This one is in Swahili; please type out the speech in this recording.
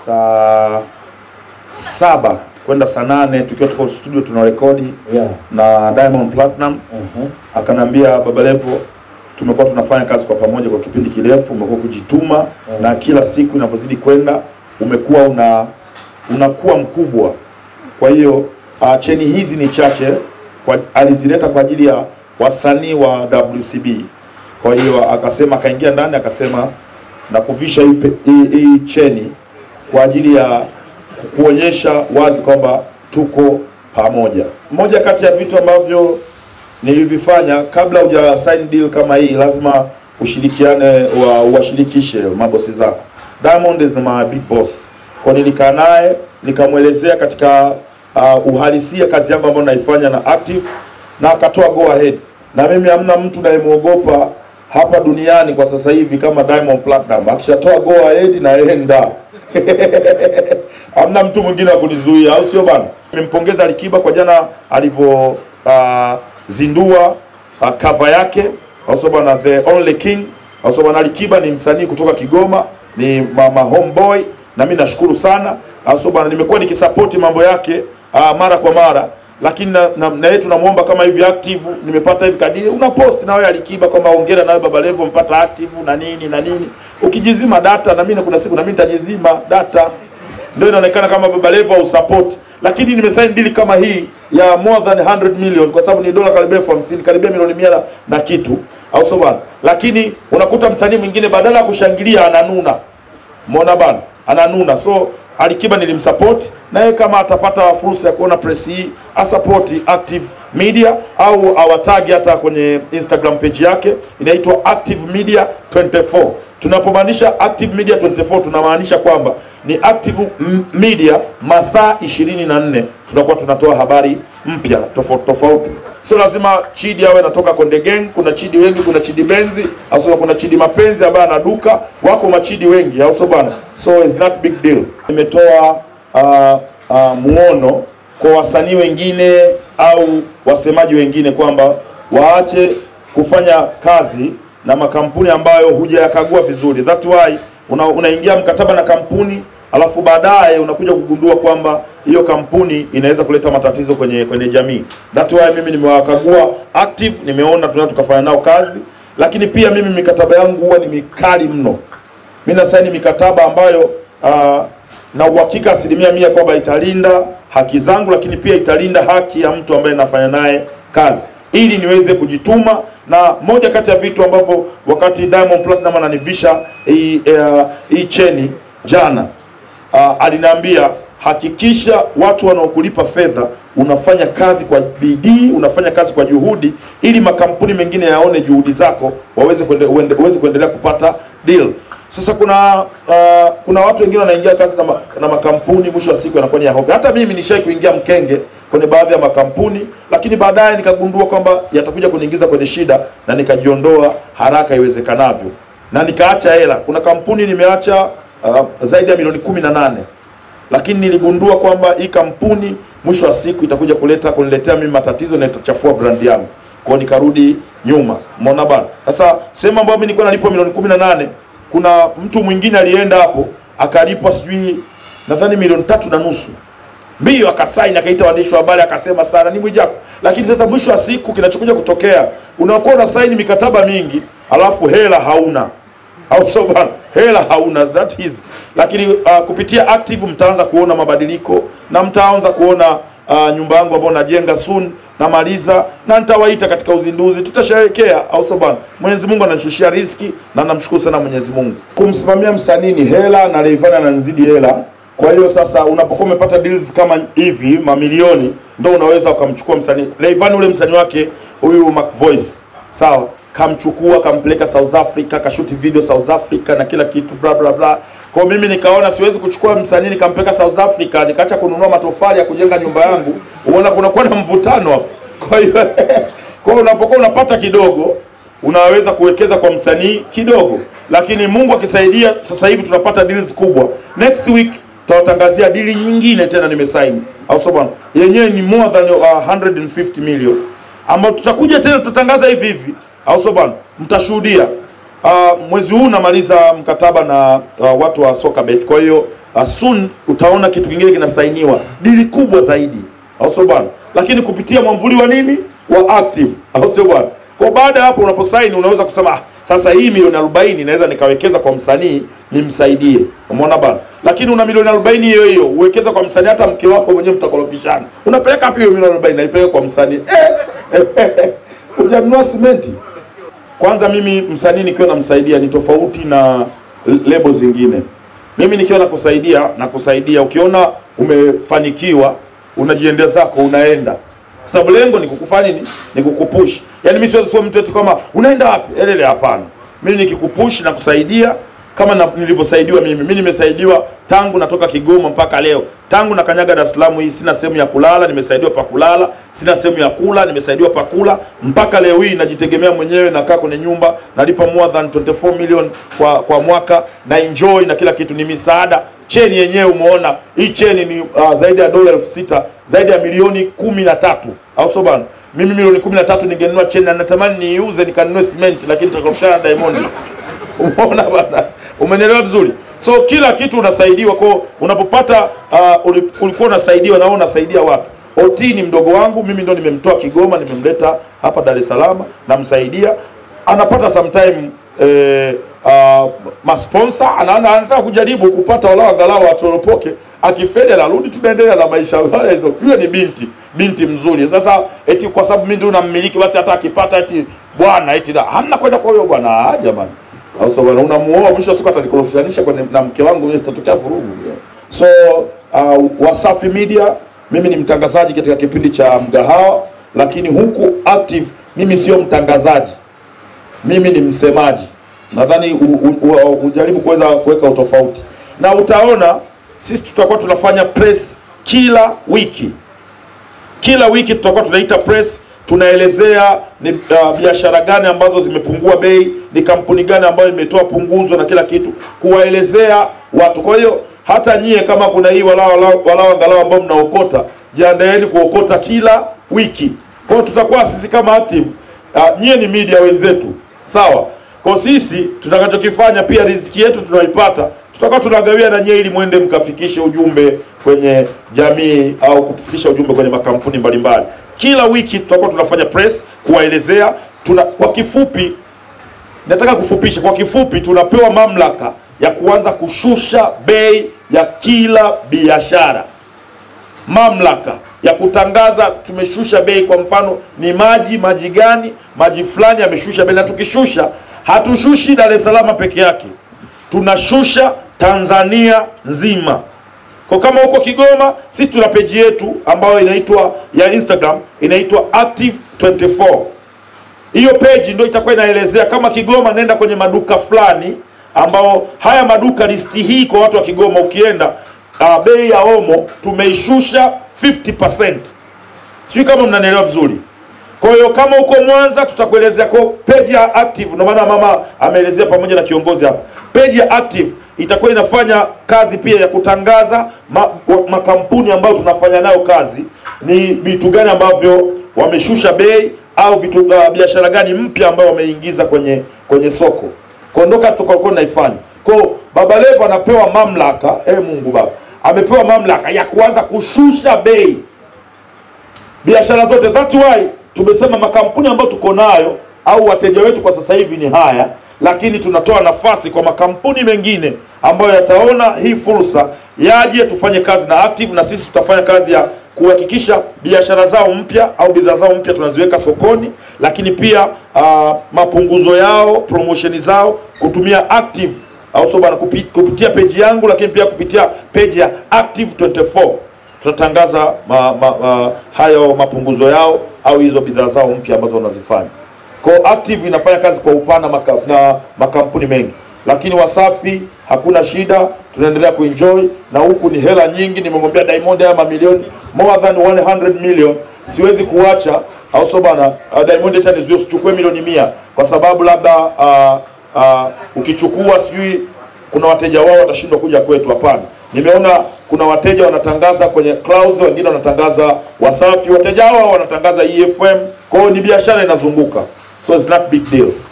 saa saba kwenda saa nane tukiwa tuko studio tuna rekodi Yeah. na Diamond Platinum Mhm. akanambia Baba Levo, tumekuwa tunafanya kazi kwa pamoja kwa kipindi kirefu, umekuwa kujituma Mm. na kila siku inavyozidi kwenda umekuwa una unakuwa mkubwa. Kwa hiyo uh, cheni hizi ni chache kwa, alizileta kwa ajili ya wasanii wa WCB. Kwa hiyo akasema, akaingia ndani akasema na kuvisha hii pe- hii hii cheni kwa ajili ya kuonyesha wazi kwamba tuko pamoja. Moja kati ya vitu ambavyo nilivifanya kabla huja sign deal kama hii, lazima ushirikiane wa uwashirikishe mabosi zako. Diamond is my big boss, kwa nilikaa naye nikamwelezea katika uh, uhalisia kazi yangu ambayo naifanya na active, na akatoa go ahead, na mimi hamna mtu nayemwogopa hapa duniani kwa sasa hivi kama Diamond Platinum. Akishatoa go ahead na yeye nda hamna mtu mwingine wa kunizuia, au sio bana? Nimempongeza Alikiba kwa jana alivyo uh, zindua uh, cover yake, au sio bana, the only king, au sio bana. Alikiba ni msanii kutoka Kigoma, ni mama homeboy, na mimi nashukuru sana, au sio bana. Nimekuwa nikisapoti mambo yake uh, mara kwa mara lakini na, na, na yeye tunamuomba kama hivi active nimepata hivi kadiri una post na wewe Alikiba kwamba hongera na wewe Baba Levo mpata active na nini na nini ukijizima data na mimi kuna siku na mimi nitajizima data ndio inaonekana kama Baba Levo au support lakini nimesign deal kama hii ya more than 100 million kwa sababu ni dola karibia elfu hamsini karibia milioni mia na- na kitu au sio bana lakini unakuta msanii mwingine badala ya kushangilia ananuna Umeona bana, ananuna. So Alikiba nilimsupport na yeye, kama atapata fursa ya kuona press hii asupport Active Media au awatagi hata kwenye Instagram page yake inaitwa Active Media 24. Tunapomaanisha Active Media 24 tunamaanisha kwamba ni Active M- Media masaa 24 tunakuwa tunatoa habari mpya tofauti tofauti. Sio lazima Chidi awe anatoka Konde Gang. Kuna Chidi wengi, kuna Chidi Benzi au sio? Kuna Chidi Mapenzi ambaye ana duka, wako machidi wengi, au sio bana? So it's not big deal. Nimetoa uh, uh, muono kwa wasanii wengine au wasemaji wengine kwamba waache kufanya kazi na makampuni ambayo hujayakagua vizuri. That why una, unaingia mkataba na kampuni alafu baadaye unakuja kugundua kwamba hiyo kampuni inaweza kuleta matatizo kwenye kwenye jamii. That why mimi nimewakagua active, nimeona tunaweza tukafanya nao kazi, lakini pia mimi mikataba yangu huwa ni mikali mno. Mimi nasaini mikataba ambayo uh, na uhakika asilimia mia kwamba italinda haki zangu, lakini pia italinda haki ya mtu ambaye nafanya naye kazi, ili niweze kujituma. Na moja kati ya vitu ambavyo wakati Diamond Platinum ananivisha hii uh, hii cheni jana uh, aliniambia hakikisha watu wanaokulipa fedha unafanya kazi kwa bidii, unafanya kazi kwa juhudi, ili makampuni mengine yaone juhudi zako, waweze kuende, uende, uweze kuendelea kupata deal. Sasa kuna uh, kuna watu wengine wanaingia kazi na, ma, na makampuni, mwisho wa siku yanakuwa ni ya hovyo. Hata mimi nishai kuingia mkenge kwenye baadhi ya makampuni, lakini baadaye nikagundua kwamba yatakuja kuniingiza kwenye shida na nikajiondoa haraka iwezekanavyo na nikaacha hela. Kuna kampuni nimeacha uh, zaidi ya milioni kumi na nane lakini niligundua kwamba hii kampuni mwisho wa siku itakuja kuleta kuniletea mimi matatizo na itachafua brand yangu. Kwa hiyo nikarudi nyuma. Umeona bana? Sasa sehemu ambayo mimi nilikuwa nalipwa milioni kumi na nane kuna mtu mwingine alienda hapo akalipwa sijui nadhani milioni tatu na nusu mbio akasaini akaita waandishi wa habari akasema sana ni Mwijaku. Lakini sasa mwisho wa siku kinachokuja kutokea unakuwa una saini mikataba mingi alafu hela hauna au sio bana? Hela hauna, that is. Lakini uh, kupitia active mtaanza kuona mabadiliko na mtaanza kuona uh, nyumba yangu ambayo najenga soon namaliza na nitawaita katika uzinduzi, tutasherehekea, au sio bana? Mwenyezi Mungu ananishushia riziki na namshukuru sana Mwenyezi Mungu. Kumsimamia msanii ni hela na Rayvanny ananizidi hela. Kwa hiyo sasa unapokuwa umepata deals kama hivi mamilioni, ndo unaweza ukamchukua msanii Rayvanny, ule msanii wake huyu Mac Voice, sawa kamchukua kampeleka South Africa kashuti video South Africa na kila kitu bla bla bla. Kwa hiyo mimi nikaona siwezi kuchukua msanii nikampeleka South Africa nikaacha kununua matofali ya kujenga nyumba yangu. Unaona kunakuwa na mvutano hapo. Kwa hiyo kwa hiyo unapokuwa unapata kidogo unaweza kuwekeza kwa msanii kidogo, lakini Mungu akisaidia, sasa hivi tunapata deals kubwa. Next week tutawatangazia dili nyingine tena nimesaini, au sio bwana? Yenyewe ni more than uh, 150 million ambao tutakuja tena tutatangaza hivi hivi, au sio bwana? Mtashuhudia uh, mwezi huu namaliza mkataba na uh, watu wa Sokabet. Kwa hiyo uh, soon utaona kitu kingine kinasainiwa, dili kubwa zaidi, au sio bwana? Lakini kupitia mwamvuli wa nini wa Active, au sio bwana? Kwa baada ya hapo unaposaini unaweza kusema ah, sasa hii milioni 40 naweza nikawekeza kwa msanii nimsaidie. Umeona bana? Lakini una milioni 40 hiyo hiyo uwekeza kwa msanii, hata mke wako mwenyewe mtakorofishana. Unapeleka wapi hiyo milioni 40? Naipeleka kwa msanii. Eh, hujanunua simenti. Kwanza mimi msanii nikiwa namsaidia ni tofauti na lebo zingine. Mimi nikiwa nakusaidia na kusaidia, ukiona umefanikiwa unajiendea zako, unaenda kwa sababu lengo ni kukufanya nini? Ni kukupush. Yaani mimi siwezi sio mtu eti kama unaenda wapi? Elele, hapana. Mimi nikikupush na kusaidia kama na, nilivyosaidiwa mimi. Mimi nimesaidiwa tangu natoka Kigoma mpaka leo. Tangu na kanyaga Dar es Salaam hii sina sehemu ya kulala, nimesaidiwa pa kulala, sina sehemu ya kula, nimesaidiwa pa kula. Mpaka leo hii najitegemea mwenyewe, nakaa kwenye nyumba, nalipa more than 24 million kwa kwa mwaka na enjoy na kila kitu, ni misaada. Cheni yenyewe umeona, hii cheni ni uh, zaidi ya dola elfu sita zaidi ya milioni kumi na tatu au sio bana? Mimi milioni kumi na tatu ningenunua cheni na natamani niiuze nikanunue simenti, lakini tutakutana na Diamond. Umeona bana, umenielewa vizuri? So kila kitu unasaidiwa kwa unapopata uh, uli- ulikuwa unasaidiwa na wewe unasaidia watu. OT ni mdogo wangu, mimi ndo nimemtoa Kigoma, nimemleta hapa Dar es Salaam, namsaidia anapata sometime eh, uh, masponsa anaona anataka kujaribu kupata walau angalau atoropoke, akifeli anarudi, tunaendelea na maisha hayo. Yule ni binti binti mzuri. Sasa eti kwa sababu mimi ndio nammiliki, basi hata akipata eti bwana eti da hamna kwenda kwa huyo bwana, ah, jamani sasa bwana unamuoa, mwisho wa siku atanikorofishanisha kwenye na mke wangu, itatokea vurugu. So uh, Wasafi Media, mimi ni mtangazaji katika kipindi cha Mgahawa, lakini huku Active mimi sio mtangazaji, mimi ni msemaji. Nadhani u- u- u- ujaribu kuweza kuweka utofauti, na utaona sisi tutakuwa tunafanya press kila wiki kila wiki tutakuwa tunaita press tunaelezea ni uh, biashara gani ambazo zimepungua bei, ni kampuni gani ambayo imetoa punguzo na kila kitu, kuwaelezea watu. Kwa hiyo hata nyie kama kuna hii walao walao walao angalau ambao mnaokota, jiandaeni kuokota kila wiki. Kwa hiyo tutakuwa sisi kama Active, uh, nyie ni media wenzetu, sawa. Kwa sisi tutakachokifanya pia riziki yetu tunaipata, tutakuwa tunagawia na nyie ili mwende mkafikishe ujumbe kwenye jamii au kufikisha ujumbe kwenye makampuni mbalimbali. Kila wiki tutakuwa tunafanya press kuwaelezea tuna, kwa kifupi nataka kufupisha kwa kifupi, tunapewa mamlaka ya kuanza kushusha bei ya kila biashara, mamlaka ya kutangaza tumeshusha bei. Kwa mfano ni maji, maji gani, maji fulani yameshusha bei, na tukishusha hatushushi Dar es Salaam peke yake, tunashusha Tanzania nzima. Kwa kama huko Kigoma, sisi tuna peji yetu ambayo inaitwa ya Instagram inaitwa Active 24 hiyo page ndio itakuwa inaelezea kama Kigoma, nenda kwenye maduka fulani ambao haya maduka, listi hii kwa watu wa Kigoma, ukienda uh, bei ya omo tumeishusha 50%. Sijui kama mnanielewa vizuri. Kwa hiyo kama uko Mwanza, tutakuelezea kwa page ya Active. Ndio maana mama ameelezea pamoja na kiongozi hapa, page ya Active itakuwa inafanya kazi pia ya kutangaza ma, wa- makampuni ambayo tunafanya nayo kazi, ni vitu gani ambavyo wameshusha bei au vitu uh, biashara gani mpya ambayo wameingiza kwenye kwenye soko. Kwa ndo kazi tutakuwa tunaifanya. Kwa hiyo Baba Levo anapewa mamlaka, eh Mungu Baba amepewa mamlaka ya kuanza kushusha bei biashara zote. That's why tumesema makampuni ambayo tuko nayo au wateja wetu kwa sasa hivi ni haya, lakini tunatoa nafasi kwa makampuni mengine ambayo yataona hii fursa yaje tufanye kazi na Active, na sisi tutafanya kazi ya kuhakikisha biashara zao mpya au bidhaa zao mpya tunaziweka sokoni, lakini pia uh, mapunguzo yao, promotion zao kutumia Active au sio bana, kupi- kupitia peji yangu, lakini pia kupitia peji ya Active 24 tutatangaza ma, ma, ma, hayo mapunguzo yao au hizo bidhaa zao mpya ambazo wanazifanya. Kwa hiyo Active inafanya kazi kwa upana maka, na makampuni mengi, lakini Wasafi hakuna shida, tunaendelea kuenjoy na huku ni hela nyingi. Nimemwambia Diamond haya mamilioni more than 100 million, siwezi kuacha au sio bana. Uh, Diamond hata nizuie usichukue milioni mia kwa sababu labda uh, uh, ukichukua sijui kuna wateja wao watashindwa kuja kwetu. Hapana, nimeona kuna wateja wanatangaza kwenye clouds, wengine wanatangaza Wasafi, wateja hao wanatangaza EFM. Kwa hiyo ni biashara inazunguka, so it's not big deal.